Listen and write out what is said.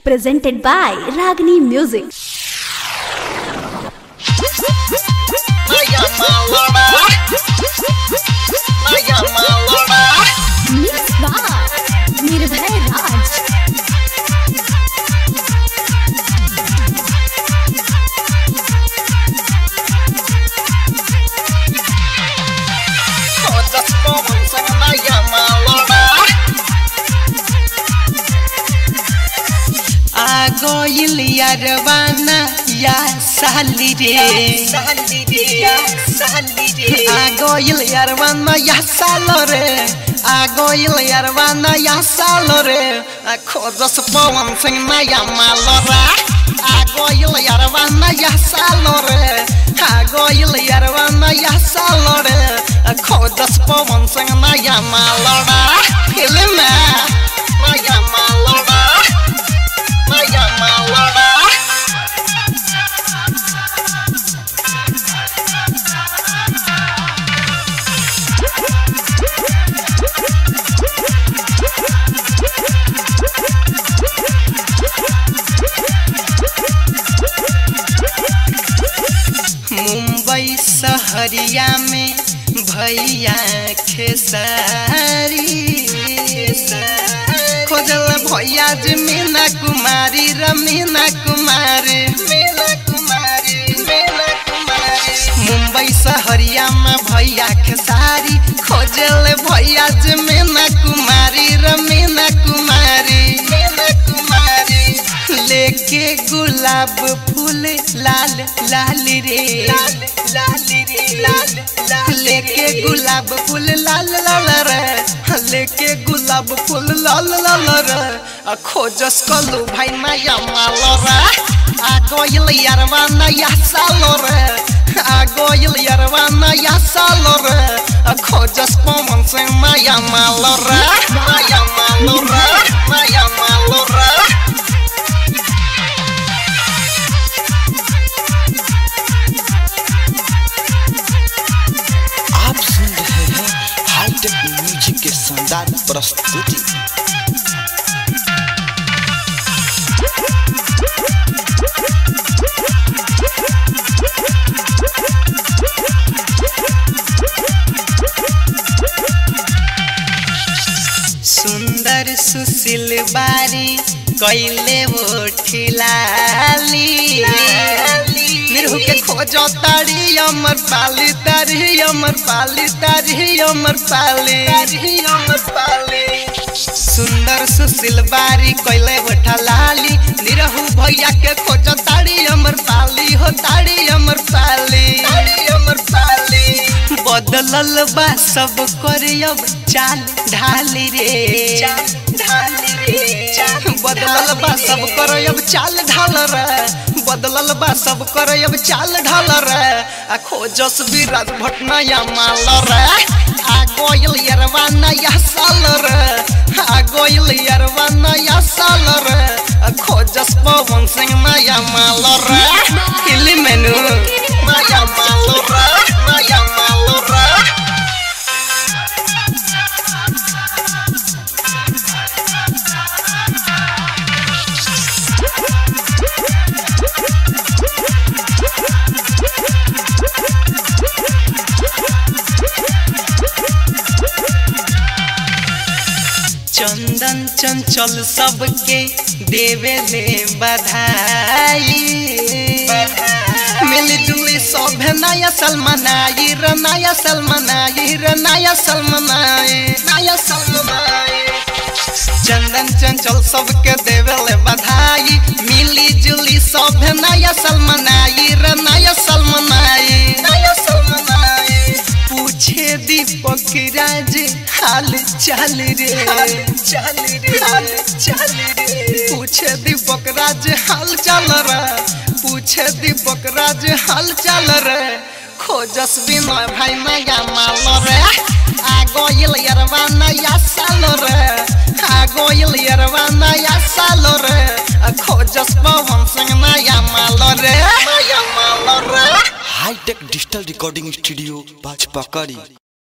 presented by Ragini Music. Mixed by Nirbhay Raj. आगोइल यारवाना या साली रे आगोइल यारवाना या सालो रे आगोइल यारवाना या सालो रे खोजस पवन सिंह नया मालो रे आगोइल यारवाना या सालो रे आगोइल यारवाना या सालो रे खोजस पवन सिंह नया मालो रे फिल्म नया मालो रे Maya Malala. मुंबई सहरिया में भैया खेसारी खोजल भैया जी मीना कुमारी र मीना कुमारी मीना कुमारी मीना कुमारी मुंबई सहरिया में भैया खेसारी खोजल भैया जी मीना कुमारी र मीना कुमारी मीना कुमारी लेके गुलाब फूल लाल लाल रे लाल लाल रे लाल लाल लेके गुलाब फूल लाल लाल रे लेके गुलाब फूल लाल लाल रे आ खोजस कलू भाई माया माल रे आ गोइल यारवा नया साल रे आ गोइल यारवा नया साल रे आ खोजस पवन सिंह माया माल रे माया माल रे माया माल रे आप सुन रहे हैं हाईटेक म्यूजिक के शानदार प्रस्तुति सुंदर सुशील बारी कैले वो ठिलाली निरहु के खोजो तारी अमर पाली तारी अमर पाली तारी अमर पाली अमर पाली सुंदर सुशील बारी कैले वो ठलाली निरहु भैया के खोजो तारी अमर पाली हो तारी अमर पाली तारी अमर पाली बदलल बा सब कर अब चाल ढाली रे ढाली रे बदलल बा सब कर अब चाल ढाल रे बदलल बा सब कर अब चाल ढाल रे आ खोजस विराट भटनाया माल रे आ गोयल यरवा नया साल रे आ गोयल यरवा नया साल रे आ खोजस पवन सिंह नया माल रे हिली मेनू नया माल रे नया माल रे चंदन चंचल सबके देवे ले बधाई मिलजुली सब नया सलमनाई र नया सलमनाई र नया सलमनाई नया सलमनाई चंदन चंचल सबके देवे ले बधाई मिली जुली सब नया सलमनाई र नया सलमनाई नया सलमनाई पूछे दीपक राज हाल चाल रे चाल रे हाल चाल रे पूछे दीपक राज हाल चाल रे पूछे दीपक राज हाल चाल रे खोजस बिनय भाई नया माल रे आ गोइल यरवा नया साल रे आ गोइल यरवा नया साल रे आ खोजस पवन सिंह नया माल रे नया माल रे हाईटेक डिजिटल रिकॉर्डिंग स्टूडियो बाजपकड़ी